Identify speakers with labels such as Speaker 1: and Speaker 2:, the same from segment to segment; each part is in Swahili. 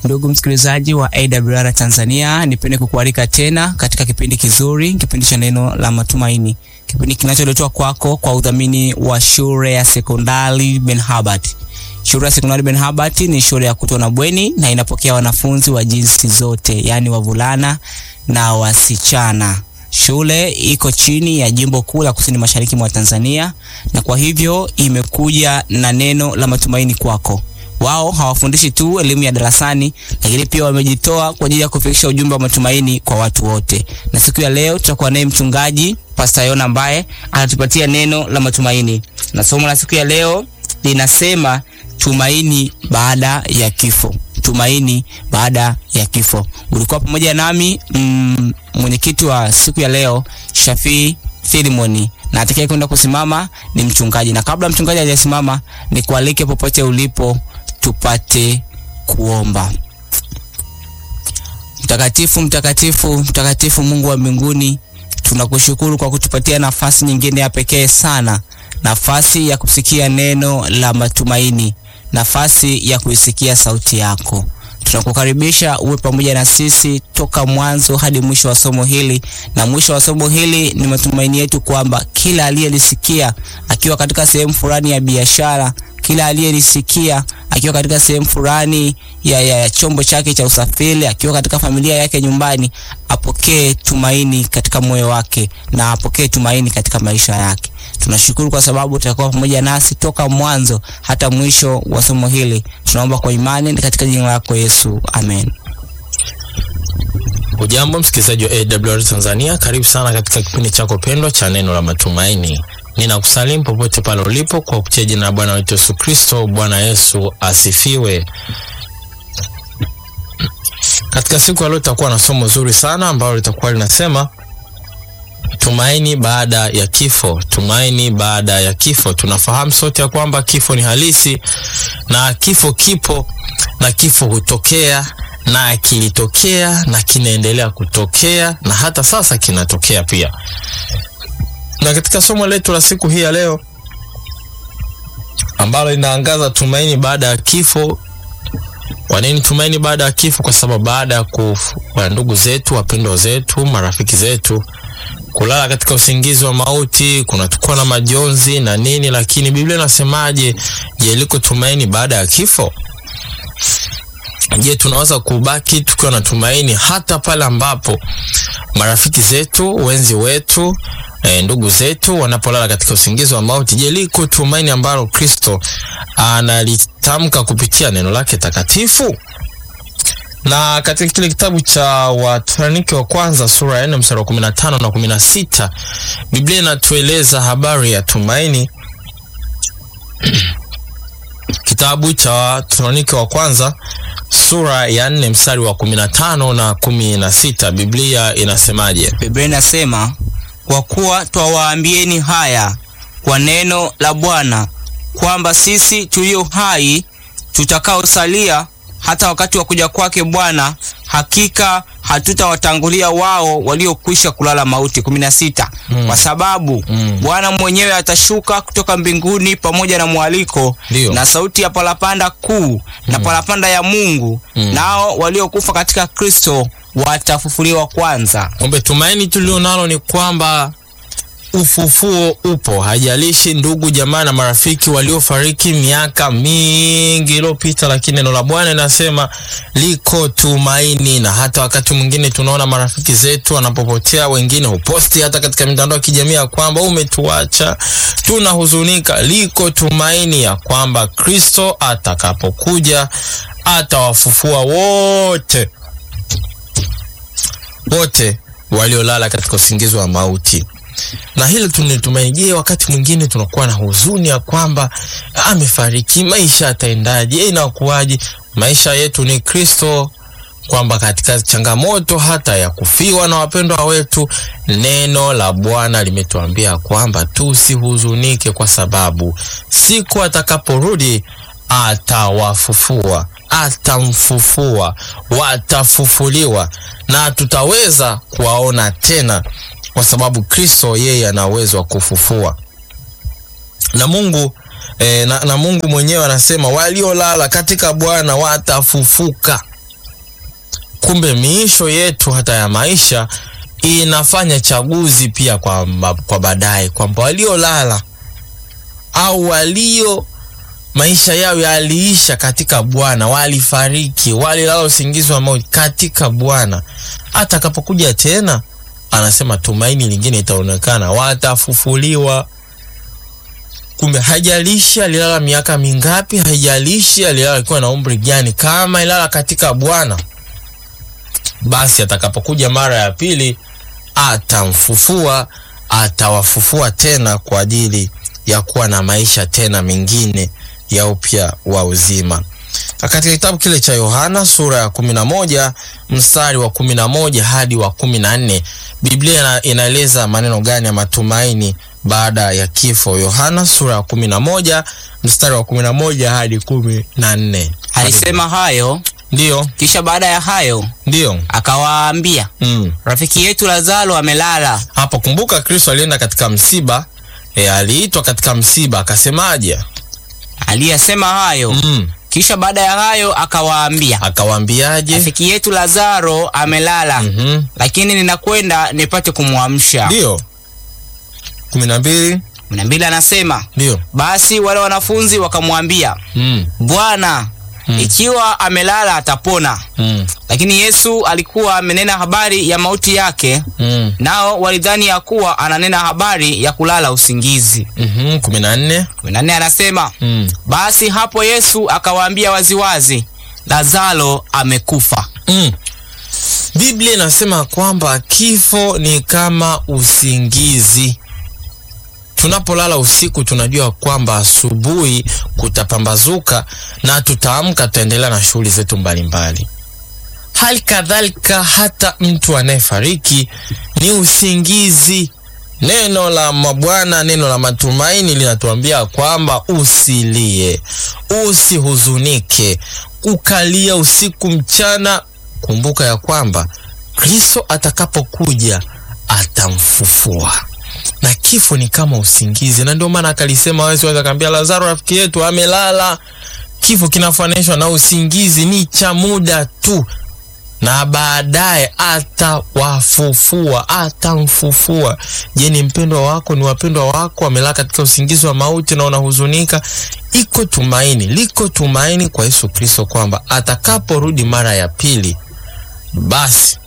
Speaker 1: Ndugu msikilizaji wa AWR Tanzania, nipende kukualika tena katika kipindi kizuri, kipindi cha neno la matumaini, kipindi kinacholetwa kwako kwa udhamini wa shule ya sekondari Ben Habart. Shule ya sekondari Ben Habart ni shule ya kutwa na bweni na inapokea wanafunzi wa jinsi zote, yaani wavulana na wasichana. Shule iko chini ya jimbo kuu la kusini mashariki mwa Tanzania, na kwa hivyo imekuja na neno la matumaini kwako. Wao hawafundishi tu elimu ya darasani, lakini pia wamejitoa kwa ajili ya kufikisha ujumbe wa matumaini kwa watu wote. Na siku ya leo tutakuwa naye mchungaji Pastor Yona ambaye anatupatia neno la matumaini, na somo la siku ya leo linasema tumaini baada ya kifo. Tumaini baada ya kifo. Ulikuwa pamoja nami mm, mwenyekiti wa siku ya leo Shafii Filimoni na atakaye kwenda kusimama ni mchungaji. Na kabla mchungaji hajasimama, ni kualike popote ulipo tupate kuomba. Mtakatifu, mtakatifu, mtakatifu, Mungu wa mbinguni, tunakushukuru kwa kutupatia nafasi nyingine ya pekee sana, nafasi ya kusikia neno la matumaini, nafasi ya kuisikia sauti yako. Tunakukaribisha uwe pamoja na sisi toka mwanzo hadi mwisho wa somo hili, na mwisho wa somo hili ni matumaini yetu kwamba kila aliyelisikia akiwa katika sehemu fulani ya biashara, kila aliyelisikia akiwa katika sehemu fulani ya, ya, ya chombo chake cha usafiri, akiwa katika familia yake nyumbani, apokee tumaini katika moyo wake na apokee tumaini katika maisha yake. Tunashukuru kwa sababu utakuwa pamoja nasi toka mwanzo hata mwisho wa somo hili. Tunaomba kwa imani ni katika jina lako Yesu, amen.
Speaker 2: Ujambo msikilizaji wa AWR Tanzania, karibu sana katika kipindi chako pendwa cha neno la matumaini. Ninakusalimu popote pale ulipo kwa kupitia jina la Bwana wetu Yesu Kristo. Bwana Yesu asifiwe. Katika siku ya leo tutakuwa na somo zuri sana ambalo litakuwa linasema tumaini baada ya kifo. Tumaini baada ya kifo. Tunafahamu sote ya kwamba kifo ni halisi na kifo kipo na kifo hutokea na kilitokea na kinaendelea kutokea na hata sasa kinatokea pia. Na katika somo letu la siku hii ya leo ambalo linaangaza tumaini baada ya kifo. Kwa nini tumaini baada ya kifo? Kwa sababu baada ya kufa ndugu zetu, wapendwa zetu, marafiki zetu kulala katika usingizi wa mauti, kunatukuwa na majonzi na nini, lakini Biblia inasemaje? Je, liko tumaini baada ya kifo? Je, tunaweza kubaki tukiwa na tumaini hata pale ambapo marafiki zetu, wenzi wetu, e, ndugu zetu wanapolala katika usingizi wa mauti? Je, liko tumaini ambalo Kristo analitamka kupitia neno lake takatifu? na katika kile kitabu cha Wathesalonike wa kwanza sura ya 4 mstari wa 15 na 16 Biblia inatueleza habari ya tumaini. Kitabu cha Wathesalonike wa kwanza sura ya 4 mstari wa 15 na 16 Biblia inasemaje?
Speaker 1: Biblia inasema kwa kuwa twawaambieni haya kwa neno la Bwana kwamba sisi tulio hai tutakaosalia hata wakati wa kuja kwake Bwana hakika hatutawatangulia wao waliokwisha kulala mauti. kumi na sita.
Speaker 2: Mm.
Speaker 1: Kwa sababu
Speaker 2: Mm.
Speaker 1: Bwana mwenyewe atashuka kutoka mbinguni pamoja na mwaliko
Speaker 2: Ndio.
Speaker 1: na sauti ya parapanda kuu na parapanda ya Mungu,
Speaker 2: Mm.
Speaker 1: nao waliokufa katika Kristo watafufuliwa kwanza.
Speaker 2: Kumbe tumaini tulio nalo ni kwamba ufufuo upo. Hajalishi ndugu jamaa na marafiki waliofariki miaka mingi iliyopita, lakini neno la Bwana linasema liko tumaini. Na hata wakati mwingine tunaona marafiki zetu wanapopotea, wengine huposti hata katika mitandao ya kijamii ya kwamba umetuacha, tunahuzunika. Liko tumaini ya kwamba Kristo atakapokuja atawafufua wote wote waliolala katika usingizi wa mauti na hilo tunitumaini. Je, wakati mwingine tunakuwa na huzuni ya kwamba amefariki, maisha yataendaje? Inakuwaje? Maisha yetu ni Kristo, kwamba katika changamoto hata ya kufiwa na wapendwa wetu, neno la Bwana limetuambia kwamba tusihuzunike, kwa sababu siku atakaporudi atawafufua, atamfufua, watafufuliwa na tutaweza kuwaona tena, kwa sababu Kristo yeye ana uwezo wa kufufua. Na Mungu eh, na, na Mungu mwenyewe anasema waliolala katika Bwana watafufuka. kumbe miisho yetu hata ya maisha inafanya chaguzi pia kwa, ma- kwa baadaye kwamba waliolala au walio maisha yao yaliisha katika Bwana, walifariki, walilala usingizi wa mauti katika Bwana. Atakapokuja tena, anasema tumaini lingine itaonekana, watafufuliwa. Kumbe haijalishi alilala miaka mingapi, haijalishi alilala akiwa na umri gani, kama ilala katika Bwana, basi atakapokuja mara ya pili atamfufua, atawafufua tena kwa ajili ya kuwa na maisha tena mengine ya upya wa uzima. Na Katika kitabu kile cha Yohana sura ya kumi na moja mstari wa kumi na moja hadi wa kumi na nne Biblia ina- inaeleza maneno gani ya matumaini baada ya kifo? Yohana sura ya kumi na moja mstari wa kumi na moja hadi kumi na nne
Speaker 1: Alisema hayo,
Speaker 2: Ndiyo,
Speaker 1: kisha baada ya hayo
Speaker 2: ndiyo.
Speaker 1: akawaambia,
Speaker 2: Mm.
Speaker 1: rafiki yetu Lazaro amelala,
Speaker 2: Hapo kumbuka, Kristo alienda katika msiba e, aliitwa katika msiba akasemaje?
Speaker 1: aliyesema hayo.
Speaker 2: Mm.
Speaker 1: Kisha baada ya hayo akawaambia,
Speaker 2: Akawaambiaje?
Speaker 1: rafiki yetu Lazaro amelala,
Speaker 2: Mhm.
Speaker 1: lakini ninakwenda nipate kumwamsha.
Speaker 2: Ndiyo, kumi na mbili.
Speaker 1: kumi na mbili anasema
Speaker 2: Ndiyo.
Speaker 1: basi wale wanafunzi wakamwambia,
Speaker 2: Mm.
Speaker 1: Bwana,
Speaker 2: Mm.
Speaker 1: ikiwa amelala atapona.
Speaker 2: Mm.
Speaker 1: Lakini Yesu alikuwa amenena habari ya mauti yake,
Speaker 2: Mm.
Speaker 1: nao walidhani ya kuwa ananena habari ya kulala usingizi.
Speaker 2: Mhm. kumi na nne.
Speaker 1: kumi na nne anasema
Speaker 2: Mm.
Speaker 1: basi hapo Yesu akawaambia waziwazi, Lazaro amekufa.
Speaker 2: Mm. Biblia inasema kwamba kifo ni kama usingizi. Tunapolala usiku, tunajua kwamba asubuhi kutapambazuka na tutaamka, tutaendelea na shughuli zetu mbalimbali. Hali kadhalika hata mtu anayefariki ni usingizi. Neno la mabwana, neno la matumaini linatuambia kwamba usilie, usihuzunike, kukalia usiku mchana. Kumbuka ya kwamba Kristo atakapokuja atamfufua, na kifo ni kama usingizi, na ndio maana akalisema wazi wazi, akaambia Lazaro rafiki yetu amelala. Kifo kinafananishwa na usingizi, ni cha muda tu na baadaye atawafufua, atamfufua. Je, ni mpendwa wako, ni wapendwa wako wamelala katika usingizi wa mauti na unahuzunika? Iko tumaini, liko tumaini kwa Yesu Kristo kwamba atakaporudi mara ya pili, basi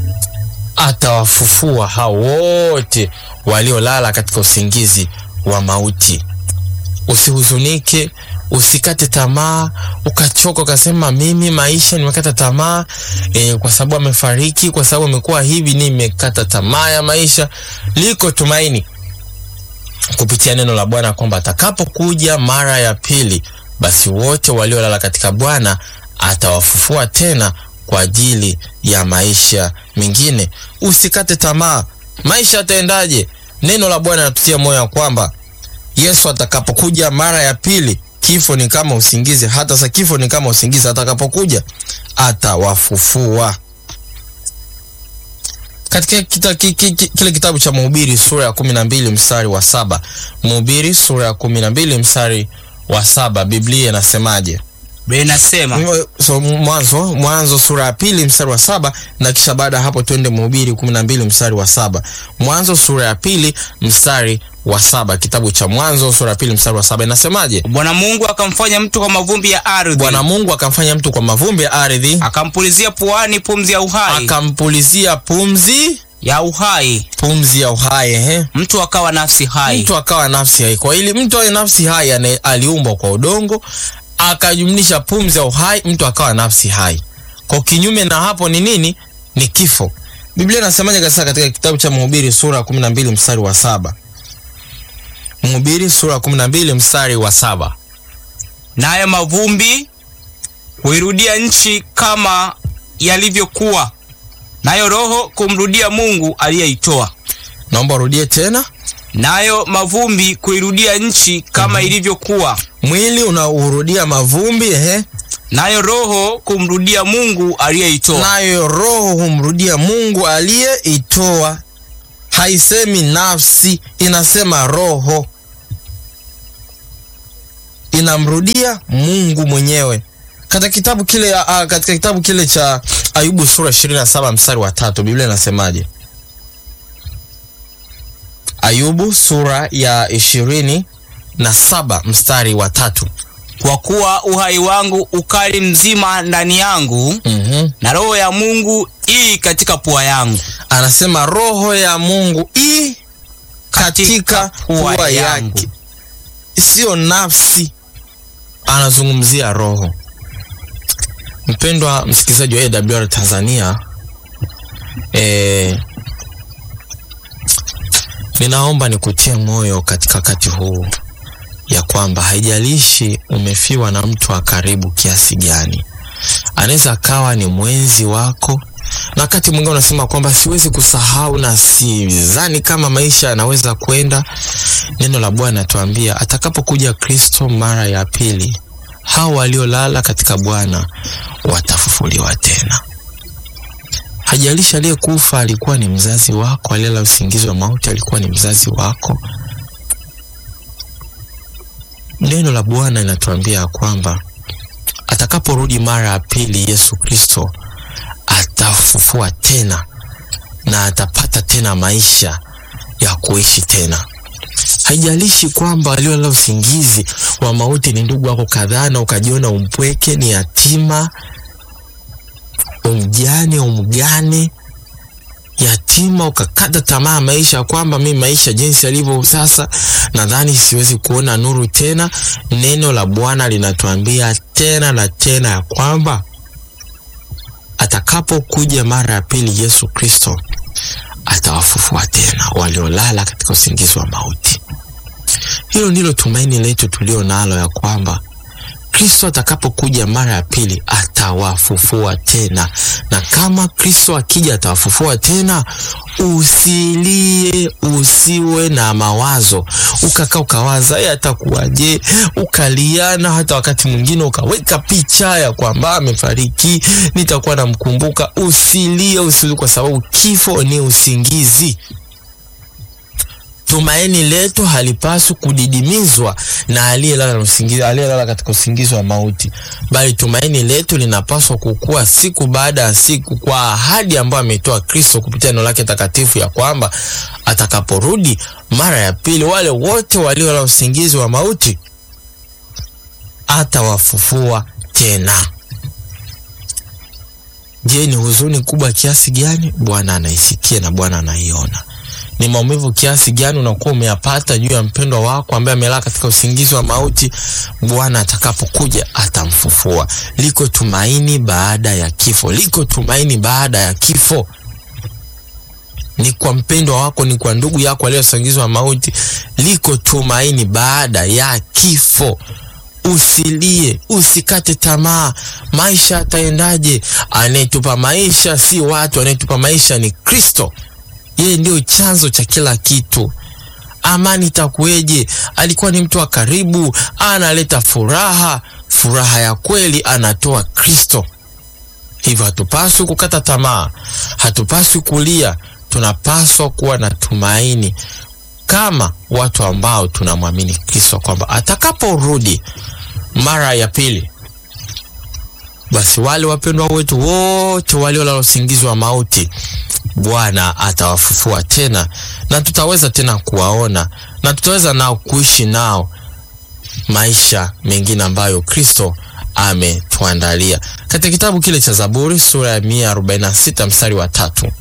Speaker 2: atawafufua hao wote waliolala katika usingizi wa mauti. Usihuzunike, usikate tamaa, ukachoka ukasema mimi maisha nimekata tamaa e, kwa sababu amefariki, kwa sababu amekuwa hivi, nimekata tamaa ya maisha. Liko tumaini kupitia neno la Bwana kwamba atakapokuja mara ya pili, basi wote waliolala katika Bwana atawafufua tena kwa ajili ya maisha mengine. Usikate tamaa, maisha yataendaje? Neno la Bwana natutia moyo ya kwamba Yesu atakapokuja mara ya pili, kifo ni kama usingizi. Hata sasa kifo ni kama usingizi, atakapokuja atawafufua. Katika kita, ki, ki, ki, kile kitabu cha Mhubiri sura ya kumi na mbili mstari wa saba Mhubiri sura ya kumi na mbili mstari wa saba Biblia inasemaje?
Speaker 1: Biblia inasema
Speaker 2: So, mwanzo Mwanzo sura ya pili mstari wa saba na kisha baada ya hapo twende Mhubiri kumi na mbili mstari wa saba Mwanzo sura ya pili mstari wa saba Kitabu cha Mwanzo sura ya pili mstari wa saba inasemaje?
Speaker 1: Bwana Mungu akamfanya mtu kwa mavumbi ya ardhi,
Speaker 2: Bwana Mungu akamfanya mtu kwa mavumbi ya ardhi,
Speaker 1: akampulizia puani pumzi ya uhai
Speaker 2: akampulizia pumzi
Speaker 1: ya uhai,
Speaker 2: pumzi ya uhai ehe.
Speaker 1: mtu akawa nafsi hai.
Speaker 2: Mtu akawa nafsi hai. Kwa ili mtu awe nafsi hai, ane- aliumbwa kwa udongo, akajumlisha pumzi ya uhai, mtu akawa nafsi hai. Kwa kinyume na hapo ni nini? Ni kifo. Biblia inasemaje kabisa katika kitabu cha Mhubiri sura ya 12 mstari wa saba Mhubiri sura ya 12 mstari wa saba
Speaker 1: nayo mavumbi huirudia nchi kama yalivyokuwa, nayo roho kumrudia Mungu aliyeitoa.
Speaker 2: Naomba urudie tena.
Speaker 1: Nayo mavumbi kuirudia nchi kama ilivyokuwa,
Speaker 2: Mwili unaurudia mavumbi ehe,
Speaker 1: nayo roho kumrudia Mungu aliyeitoa.
Speaker 2: nayo roho humrudia Mungu aliyeitoa. Haisemi nafsi, inasema roho inamrudia Mungu mwenyewe. Katika kitabu kile uh, katika kitabu kile cha Ayubu sura 27 mstari wa tatu, Biblia inasemaje? Ayubu sura ya ishirini na saba mstari wa tatu.
Speaker 1: Kwa kuwa uhai wangu ukali mzima ndani yangu,
Speaker 2: Mhm.
Speaker 1: na roho ya Mungu ii katika pua yangu.
Speaker 2: Anasema roho ya Mungu i katika
Speaker 1: pua
Speaker 2: pua
Speaker 1: yangu.
Speaker 2: yake, sio nafsi, anazungumzia roho. Mpendwa msikilizaji wa AWR Tanzania, eh, ninaomba nikutie moyo katika wakati huu ya kwamba haijalishi umefiwa na mtu wa karibu kiasi gani, anaweza akawa ni mwenzi wako, na wakati mwingine unasema kwamba siwezi kusahau na sidhani kama maisha yanaweza kwenda. Neno la Bwana tuambia atakapokuja Kristo mara ya pili, hao waliolala katika Bwana watafufuliwa tena. Hajalishi aliyekufa alikuwa ni mzazi wako, aliyelala usingizi wa mauti alikuwa ni mzazi wako. Neno la Bwana linatuambia kwamba atakaporudi mara ya pili, Yesu Kristo atafufua tena na atapata tena maisha ya kuishi tena. Haijalishi kwamba waliolala usingizi wa mauti ni ndugu wako kadhaa, na ukajiona umpweke, ni yatima, umjane, umgane, yatima, ukakata tamaa maisha, kwamba mi maisha jinsi yalivyo sasa, nadhani siwezi kuona nuru tena. Neno la Bwana linatuambia tena na tena ya kwamba atakapokuja mara ya pili Yesu Kristo atawafufua tena waliolala katika usingizi wa mauti. Hilo ndilo tumaini letu tulio nalo, ya kwamba Kristo atakapokuja mara ya pili atawafufua tena, na kama Kristo akija atawafufua tena, usilie, usiwe na mawazo ukakaa ukawaza "Eh, atakuwaje, ukaliana, hata wakati mwingine ukaweka picha ya kwamba amefariki, nitakuwa namkumbuka. Usilie, usilie, kwa sababu kifo ni usingizi. Tumaini letu halipaswi kudidimizwa na aliyelala na usingizi, aliyelala katika usingizi wa mauti, bali tumaini letu linapaswa kukua siku baada ya siku kwa ahadi ambayo ametoa Kristo kupitia neno lake takatifu, ya kwamba atakaporudi mara ya pili, wale wote waliolala usingizi wa mauti atawafufua tena. Je, ni huzuni kubwa kiasi gani? Bwana anaisikia na Bwana anaiona ni maumivu kiasi gani unakuwa umeyapata juu ya mpendwa wako ambaye amelala katika usingizi wa mauti. Bwana atakapokuja atamfufua. Liko tumaini baada ya kifo, liko tumaini baada ya kifo. Ni kwa mpendwa wako, ni kwa ndugu yako aliyosingizwa mauti, liko tumaini baada ya kifo. Usilie, usikate tamaa. Maisha ataendaje? Anayetupa maisha si watu, anayetupa maisha ni Kristo. Yeye ndio chanzo cha kila kitu. Amani itakuweje? Alikuwa ni mtu wa karibu, analeta furaha, furaha ya kweli anatoa Kristo. Hivyo hatupaswi kukata tamaa, hatupaswi kulia, tunapaswa kuwa na tumaini kama watu ambao tunamwamini Kristo kwamba atakaporudi mara ya pili, basi wale wapendwa wetu wote waliolala usingizi wa mauti Bwana atawafufua tena na tutaweza tena kuwaona na tutaweza nao kuishi nao maisha mengine ambayo Kristo ametuandalia. Katika kitabu kile cha Zaburi sura ya 146 mstari wa tatu.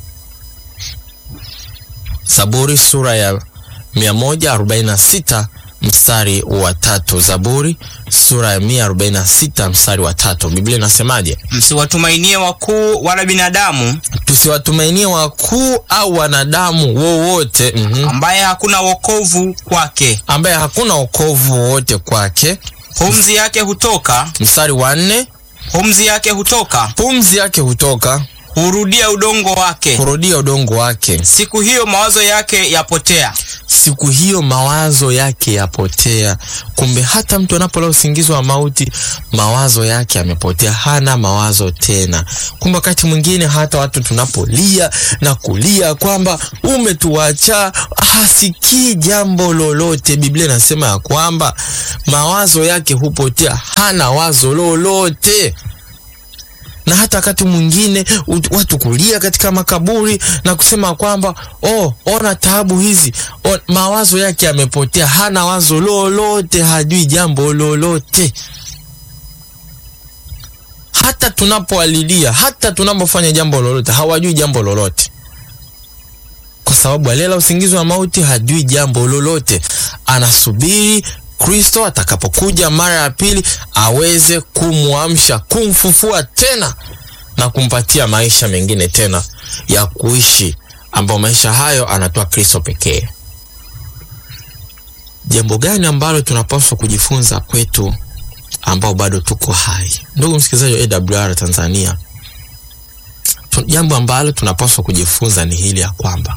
Speaker 2: Zaburi sura ya 146 mstari wa tatu. Zaburi sura ya 146 mstari wa tatu. Biblia inasemaje?
Speaker 1: Msiwatumainie wakuu wala binadamu,
Speaker 2: Tusiwatumainie wakuu au wanadamu wowote, mhm,
Speaker 1: ambaye hakuna wokovu kwake.
Speaker 2: ambaye hakuna wokovu wowote kwake.
Speaker 1: Pumzi yake hutoka,
Speaker 2: Mstari wa nne,
Speaker 1: pumzi yake hutoka,
Speaker 2: pumzi yake hutoka
Speaker 1: hurudia udongo wake.
Speaker 2: kurudia udongo wake,
Speaker 1: Siku hiyo mawazo yake yapotea.
Speaker 2: siku hiyo mawazo yake yapotea. Kumbe hata mtu anapolala usingizi wa mauti, mawazo yake yamepotea, hana mawazo tena. Kumbe wakati mwingine hata watu tunapolia na kulia kwamba umetuacha, hasikii jambo lolote. Biblia inasema ya kwamba mawazo yake hupotea, hana wazo lolote na hata wakati mwingine ut- watu kulia katika makaburi na kusema kwamba oh, ona taabu hizi o, mawazo yake yamepotea, hana wazo lolote, hajui jambo lolote. Hata tunapowalilia, hata tunapofanya jambo lolote, hawajui jambo lolote kwa sababu alela usingizi wa mauti hajui jambo lolote, anasubiri Kristo atakapokuja mara ya pili aweze kumwamsha, kumfufua tena na kumpatia maisha mengine tena ya kuishi, ambayo maisha hayo anatoa Kristo pekee. Jambo gani ambalo tunapaswa kujifunza kwetu ambao bado tuko hai, ndugu msikilizaji wa AWR Tanzania? Tu- Jambo ambalo tunapaswa kujifunza ni hili ya kwamba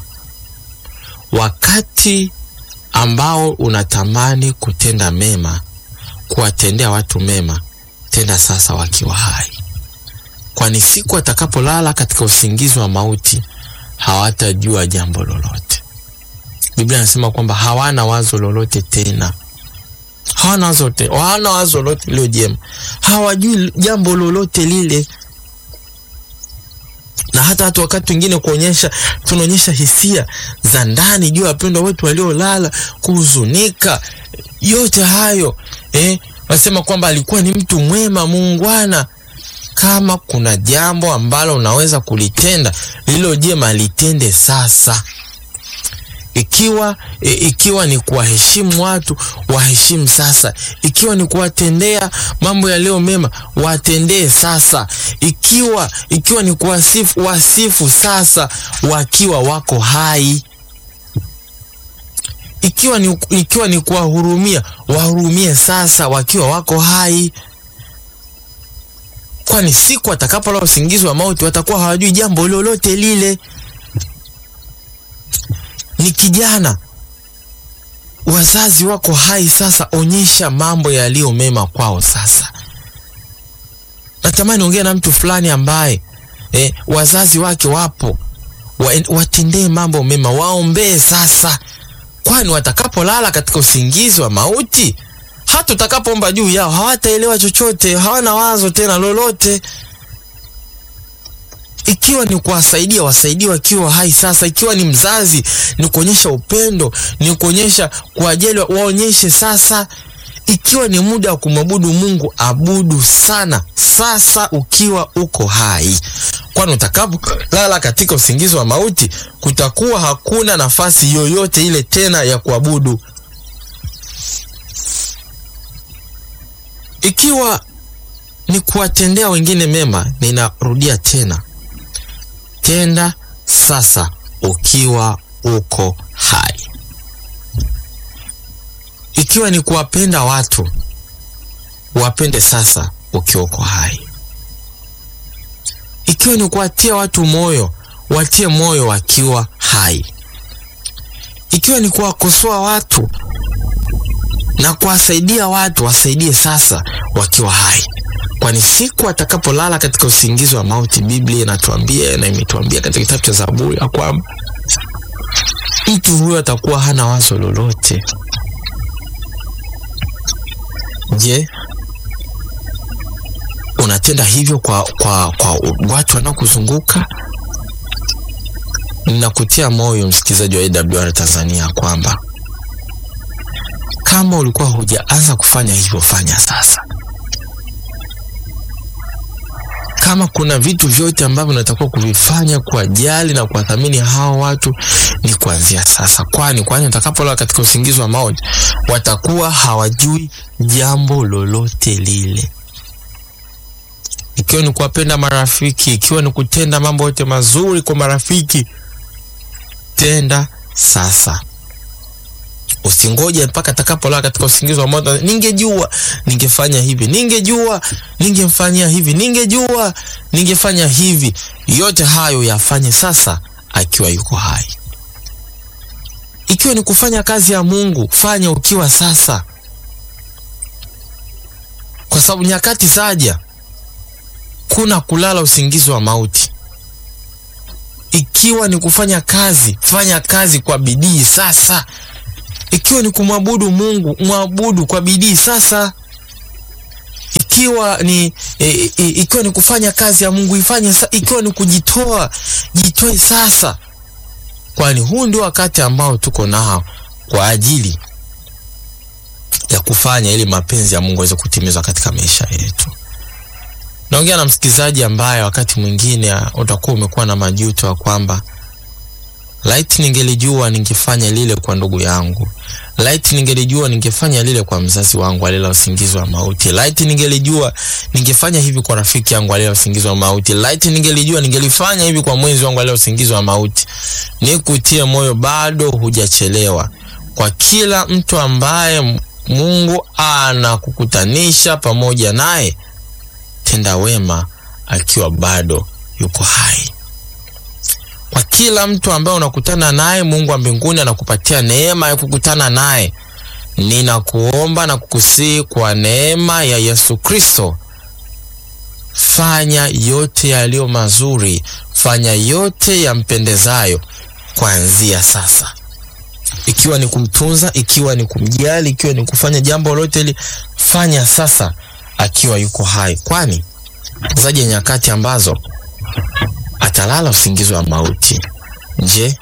Speaker 2: wakati ambao unatamani kutenda mema, kuwatendea watu mema, tenda sasa wakiwa hai, kwani siku atakapolala katika usingizi wa mauti hawatajua jambo lolote. Biblia inasema kwamba hawana wazo lolote tena, hawana wazo te, hawana wazo lolote lilo jema, hawajui jambo lolote lile na hata hata wakati mwingine kuonyesha tunaonyesha hisia za ndani juu ya wapendwa wetu waliolala, kuhuzunika, yote hayo eh, wasema kwamba alikuwa ni mtu mwema, muungwana. Kama kuna jambo ambalo unaweza kulitenda lilo jema, litende sasa. Ikiwa e, ikiwa ni kuwaheshimu watu, waheshimu sasa. Ikiwa ni kuwatendea mambo yaliyo mema, watendee sasa. Ikiwa ikiwa ni kuwasifu, wasifu sasa wakiwa wako hai. Ikiwa ni, ikiwa ni kuwahurumia, wahurumie sasa wakiwa wako hai, kwani siku atakapolala usingizi wa mauti watakuwa hawajui jambo lolote lile. Ni kijana, wazazi wako hai sasa, onyesha mambo yaliyo mema kwao sasa. Natamani ongea na mtu fulani ambaye eh, wazazi wake wapo, wa, watendee mambo mema, waombee sasa, kwani watakapolala katika usingizi wa mauti, hata utakapoomba juu yao hawataelewa chochote, hawana wazo tena lolote. Ikiwa ni kuwasaidia wasaidie wakiwa hai sasa. Ikiwa ni mzazi, ni kuonyesha upendo, ni kuonyesha kuwajali, waonyeshe sasa. Ikiwa ni muda wa kumwabudu Mungu, abudu sana sasa ukiwa uko hai, kwani utakapolala katika usingizi wa mauti kutakuwa hakuna nafasi yoyote ile tena ya kuabudu. Ikiwa ni kuwatendea wengine mema, ninarudia tena, tenda sasa ukiwa uko hai. Ikiwa ni kuwapenda watu, wapende sasa ukiwa uko hai. Ikiwa ni kuwatia watu moyo, watie moyo wakiwa hai. Ikiwa ni kuwakosoa watu na kuwasaidia watu, wasaidie sasa wakiwa hai, kwani siku atakapolala katika usingizi wa mauti, Biblia inatuambia na imetuambia katika kitabu cha Zaburi ya kwamba mtu huyo atakuwa hana wazo lolote. Je, unatenda hivyo kwa, kwa, kwa watu wanaokuzunguka? Ninakutia moyo msikilizaji wa AWR Tanzania kwamba kama ulikuwa hujaanza kufanya hivyo, fanya sasa. Kama kuna vitu vyote ambavyo unatakiwa kuvifanya kuwajali na kuwathamini hao watu, ni kuanzia sasa, kwani kwani utakapolala katika usingizi wa mauti watakuwa hawajui jambo lolote lile. Ikiwa ni kuwapenda marafiki, ikiwa ni kutenda mambo yote mazuri kwa marafiki, tenda sasa. Usingoje mpaka atakapolala katika usingizi wa mauti, ningejua ningefanya hivi, ningejua ningemfanyia hivi, ningejua ningefanya hivi. Yote hayo yafanye sasa akiwa yuko hai. Ikiwa ni kufanya kazi ya Mungu, fanya ukiwa sasa, kwa sababu nyakati zaja, kuna kulala usingizi wa mauti. Ikiwa ni kufanya kazi, fanya kazi kwa bidii sasa. Ikiwa ni kumwabudu Mungu, mwabudu kwa bidii sasa. ikiwa ni e, e, ikiwa ni kufanya kazi ya Mungu ifanye sa, ikiwa ni kujitoa jitoe sasa, kwani huu ndio wakati ambao tuko nao kwa ajili ya kufanya ili mapenzi ya Mungu aweze kutimizwa katika maisha yetu. Naongea na msikilizaji ambaye wakati mwingine utakuwa umekuwa na majuto ya kwamba laiti ningelijua ningefanya lile kwa ndugu yangu, laiti ningelijua ningefanya lile kwa mzazi wangu alila usingizi wa mauti, laiti ningelijua ningefanya hivi kwa rafiki yangu alila usingizi wa mauti, laiti ningelijua ningelifanya hivi kwa mwenzi wangu alila usingizi wa mauti. Nikutie moyo, bado hujachelewa. Kwa kila mtu ambaye Mungu anakukutanisha pamoja naye, tenda wema akiwa bado yuko hai. Kwa kila mtu ambaye unakutana naye, Mungu wa mbinguni anakupatia neema ya kukutana naye. Ninakuomba na kukusihi kwa neema ya Yesu Kristo, fanya yote yaliyo mazuri, fanya yote yampendezayo kuanzia sasa, ikiwa ni kumtunza, ikiwa ni kumjali, ikiwa ni kufanya jambo lolote hili, fanya sasa akiwa yuko hai, kwani zaje nyakati ambazo atalala usingizi wa mauti. Je,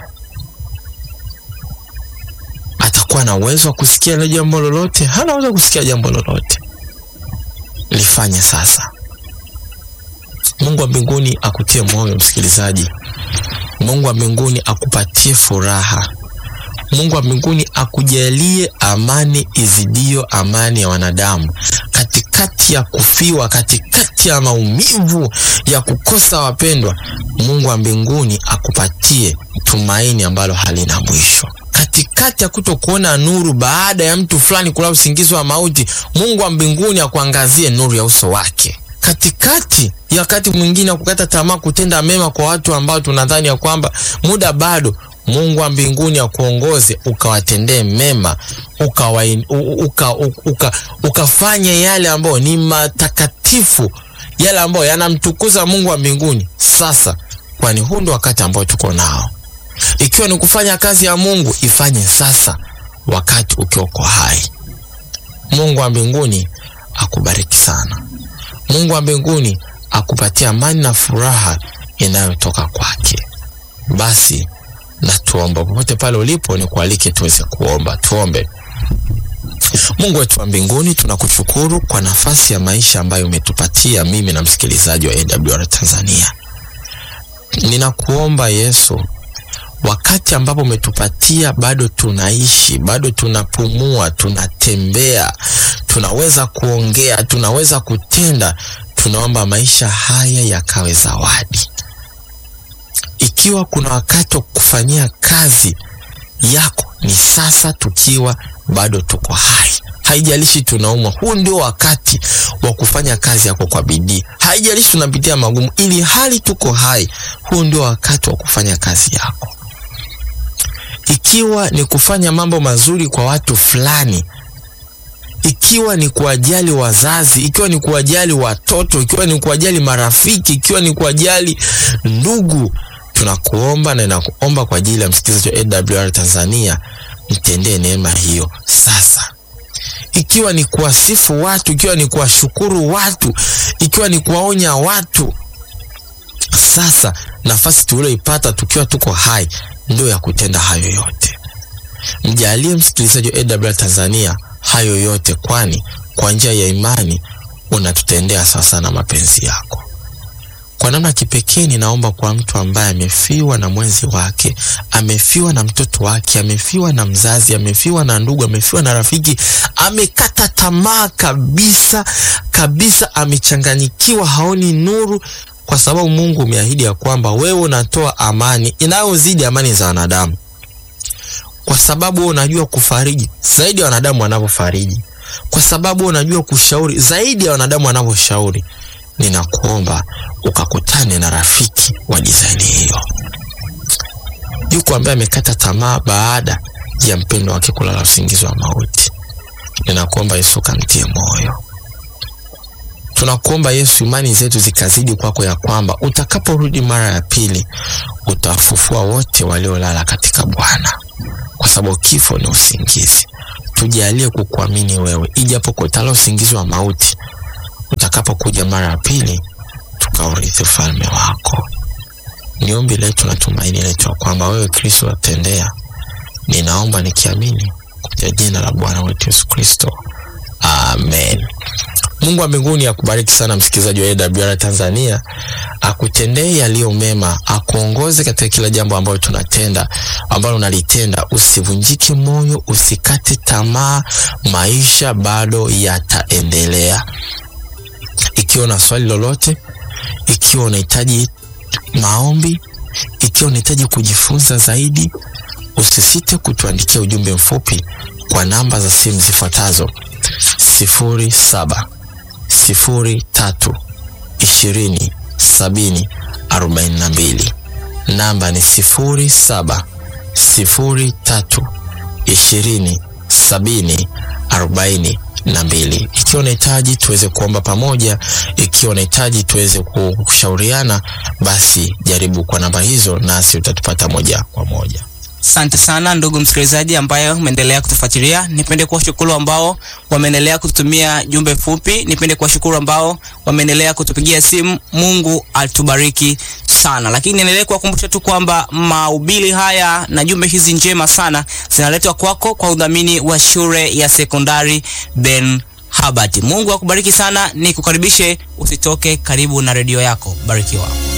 Speaker 2: atakuwa na uwezo wa kusikia ile jambo lolote? Hana uwezo wa kusikia jambo lolote. Lifanye sasa. Mungu wa mbinguni akutie moyo msikilizaji. Mungu wa mbinguni akupatie furaha. Mungu wa mbinguni akujalie amani izidio amani ya wanadamu, katikati ya kufiwa, katikati ya maumivu ya kukosa wapendwa. Mungu wa mbinguni akupatie tumaini ambalo halina mwisho, katikati ya kutokuona nuru baada ya mtu fulani kulala usingizi wa mauti. Mungu wa mbinguni akuangazie nuru ya uso wake katikati ya wakati mwingine wa kukata tamaa kutenda mema kwa watu ambao tunadhani ya kwamba muda bado Mungu wa mbinguni akuongoze ukawatendee mema ukafanye uka, uka, uka, uka yale ambayo ni matakatifu, yale ambayo yanamtukuza Mungu wa mbinguni sasa, kwani huu ndio wakati ambao tuko nao. Ikiwa ni kufanya kazi ya Mungu, ifanye sasa, wakati ukiwa uko hai. Mungu wa mbinguni akubariki sana. Mungu wa mbinguni akupatia amani na furaha inayotoka kwake. Basi na tuomba. Popote pale ulipo, ni kualike tuweze kuomba. Tuombe. Mungu wetu wa mbinguni, tunakushukuru kwa nafasi ya maisha ambayo umetupatia mimi na msikilizaji wa AWR Tanzania. Ninakuomba Yesu, wakati ambapo umetupatia bado tunaishi, bado tunapumua, tunatembea, tunaweza kuongea, tunaweza kutenda, tunaomba maisha haya yakawe zawadi ikiwa kuna wakati wa kufanyia kazi yako ni sasa, tukiwa bado tuko hai. Haijalishi tunaumwa, huu ndio wakati wa kufanya kazi yako kwa bidii. Haijalishi tunapitia magumu, ili hali tuko hai, huu ndio wakati wa kufanya kazi yako. Ikiwa ni kufanya mambo mazuri kwa watu fulani, ikiwa ni kuwajali wazazi, ikiwa ni kuwajali watoto, ikiwa ni kuwajali marafiki, ikiwa ni kuwajali ndugu tunakuomba na nakuomba kwa ajili ya msikilizaji wa AWR Tanzania, mtendee neema hiyo sasa. Ikiwa ni kuwasifu watu, ikiwa ni kuwashukuru watu, ikiwa ni kuwaonya watu, sasa nafasi tulioipata tukiwa tuko hai ndio ya kutenda hayo yote. Mjalie msikilizaji wa AWR Tanzania hayo yote, kwani kwa njia ya imani unatutendea sasa na mapenzi yako. Kwa namna kipekee ninaomba kwa mtu ambaye amefiwa na mwenzi wake, amefiwa na mtoto wake, amefiwa na mzazi, amefiwa na ndugu, amefiwa na rafiki, amekata tamaa kabisa kabisa, amechanganyikiwa, haoni nuru, kwa sababu Mungu umeahidi ya kwamba wewe unatoa amani inayozidi amani za wanadamu, kwa sababu wewe unajua kufariji zaidi ya wanadamu wanavyofariji, kwa sababu unajua kushauri zaidi ya wanadamu wanavyoshauri. Ninakuomba ukakutane na rafiki wa dizaini hiyo. Yuko ambaye amekata tamaa baada ya mpendo wake kulala usingizi wa mauti. Ninakuomba Yesu kamtie moyo. Tunakuomba Yesu, imani zetu zikazidi kwako, ya kwamba utakaporudi mara ya pili utafufua wote waliolala katika Bwana, kwa sababu kifo ni usingizi. Tujalie kukuamini wewe, ijapo kutala usingizi wa mauti utakapokuja mara ya pili tukaurithi ufalme wako. Ni ombi letu na tumaini letu ya kwamba wewe Kristo watendea. Ninaomba nikiamini kupitia jina la Bwana wetu Yesu Kristo, amen. Mungu wa mbinguni akubariki sana msikilizaji wa AWR Tanzania, akutendee yaliyo mema, akuongoze katika kila jambo ambalo tunatenda, ambalo unalitenda. Usivunjike moyo, usikate tamaa, maisha bado yataendelea. Ikiwa na swali lolote, ikiwa unahitaji maombi, ikiwa unahitaji kujifunza zaidi, usisite kutuandikia ujumbe mfupi kwa namba za simu zifuatazo: sifuri saba sifuri tatu ishirini sabini arobaini na mbili. Namba ni sifuri saba sifuri tatu ishirini sabini arobaini na mbili. Ikiwa unahitaji tuweze kuomba pamoja, ikiwa unahitaji tuweze kushauriana, basi jaribu kwa namba hizo, nasi utatupata moja kwa moja.
Speaker 1: Asante sana ndugu msikilizaji ambaye umeendelea kutufuatilia. Nipende kuwashukuru ambao wameendelea kututumia jumbe fupi. Nipende kuwashukuru ambao wameendelea kutupigia simu. Mungu atubariki sana, lakini niendelee kuwakumbusha tu kwamba mahubiri haya na jumbe hizi njema sana zinaletwa kwako kwa udhamini wa shule ya sekondari Ben Habart. Mungu akubariki sana, nikukaribishe usitoke karibu na redio yako. Barikiwa.